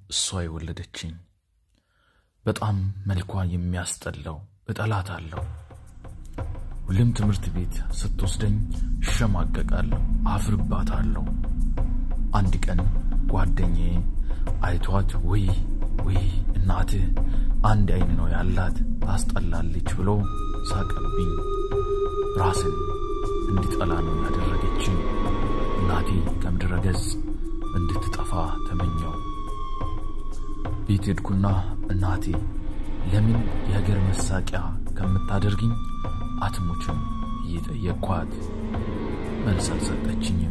እሷ የወለደችኝ በጣም መልኳ የሚያስጠላው እጠላታለሁ። ሁሌም ትምህርት ቤት ስትወስደኝ እሸማቀቃለሁ፣ አፍርባታለሁ። አንድ ቀን ጓደኛዬ አይቷት ውይ ውይ እናትህ አንድ አይን ነው ያላት ታስጠላለች ብሎ ሳቀብኝ። ራስን እንዲጠላ ነው ያደረገችኝ። እናቴ ከምድረ ገጽ እንድትጠፋ ተመኘው። ቤት ሄድኩና እናቴ ለምን የሀገር መሳቂያ ከምታደርግኝ አትሞችም እየጠየቅኳት መልስ አልሰጠችኝም።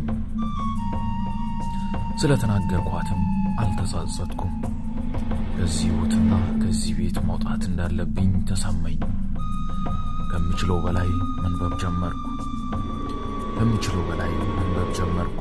ስለተናገርኳትም አልተጸጸትኩም። ከዚህ ሕይወትና ከዚህ ቤት መውጣት እንዳለብኝ ተሰማኝ። ከምችለው በላይ መንበብ ጀመርኩ። ከምችለው በላይ መንበብ ጀመርኩ።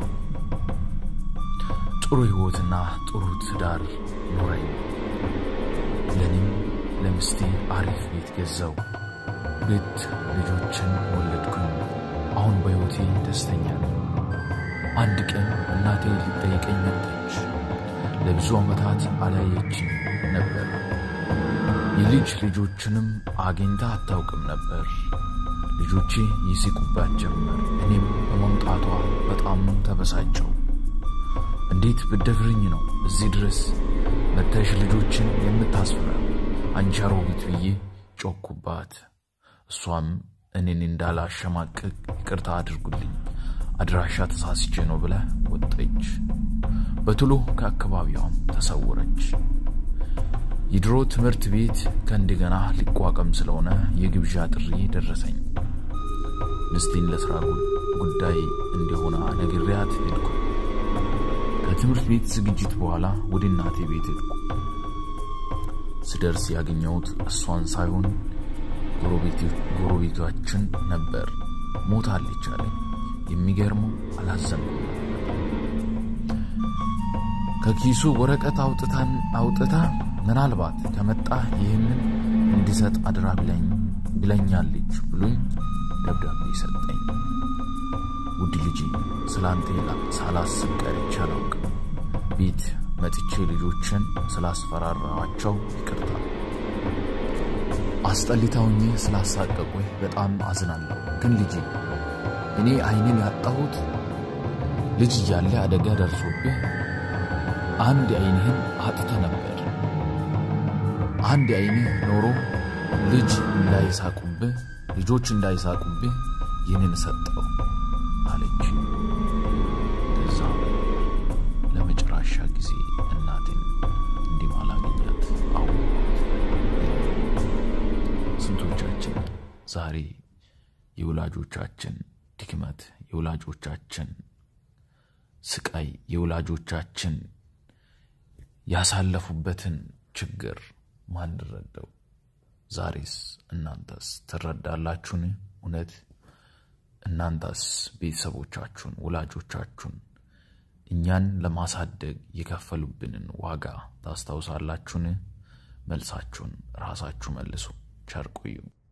ጥሩ ሕይወትና ጥሩ ትዳር ኖረኝ። ለእኔም ለምስቴ አሪፍ ቤት ገዛው። ሁለት ልጆችን ወለድኩኝ። አሁን በሕይወቴ ደስተኛ ነኝ። አንድ ቀን እናቴ ልጠይቀኝ መጣች። ለብዙ ዓመታት አላየችኝ ነበር። የልጅ ልጆችንም አግኝታ አታውቅም ነበር። ልጆቼ ይስቁባት ጀመር። እኔም በመምጣቷ በጣም ተበሳጨው። እንዴት ብደፍርኝ ነው እዚህ ድረስ መተሽ ልጆችን የምታስፈራው? አንቺ አሮጊት ብዬ ጮኩባት። እሷም እኔን እንዳላሸማቅቅ ይቅርታ አድርጉልኝ አድራሻ ተሳስቼ ነው ብላ ወጠች። በቶሎ ከአካባቢዋም ተሰወረች። የድሮ ትምህርት ቤት ከእንደገና ሊቋቋም ስለሆነ የግብዣ ጥሪ ደረሰኝ። ምስቴን ለስራ ጉዳይ እንደሆነ ነግሬያት ሄድኩ። ከትምህርት ቤት ዝግጅት በኋላ ወደ እናቴ ቤት ሄድኩ። ስደርስ ያገኘሁት እሷን ሳይሆን ጎረቤቶችን ነበር። ሞታለች አለኝ። የሚገርመው አላዘንኩም ነበር። ከኪሱ ወረቀት አውጥታን አውጥታ ምናልባት ከመጣ ይህንን እንዲሰጥ አድራ ብለኛለች ብሎኝ ደብዳቤ ሰጠኝ። ውድ ልጄ ስላንተ ሳላስብ ቀርቼ አላውቅም። ቤት መጥቼ ልጆችን ስላስፈራራኋቸው ይቅርታ። አስጠሊታውኝ ስላሳቀቁኝ በጣም አዝናለሁ። ግን ልጄ እኔ አይንን ያጣሁት ልጅ እያለ አደጋ ደርሶብህ አንድ አይንህን አጥተ ነበር። አንድ አይንህ ኖሮ ልጅ እንዳይሳቁብህ ልጆች እንዳይሳቁብህ ይህንን ሰጠው አለች። ከዛ ለመጨረሻ ጊዜ እናትን እንዲህ ማላገኛት አወቅኩት። ስንቶቻችን ዛሬ የወላጆቻችን ድክመት፣ የወላጆቻችን ስቃይ፣ የወላጆቻችን ያሳለፉበትን ችግር ማንረዳው? ዛሬስ እናንተስ ትረዳላችሁን? እውነት እናንተስ ቤተሰቦቻችሁን፣ ወላጆቻችሁን እኛን ለማሳደግ የከፈሉብንን ዋጋ ታስታውሳላችሁን? መልሳችሁን ራሳችሁ መልሱ። ቸር ቆዩ።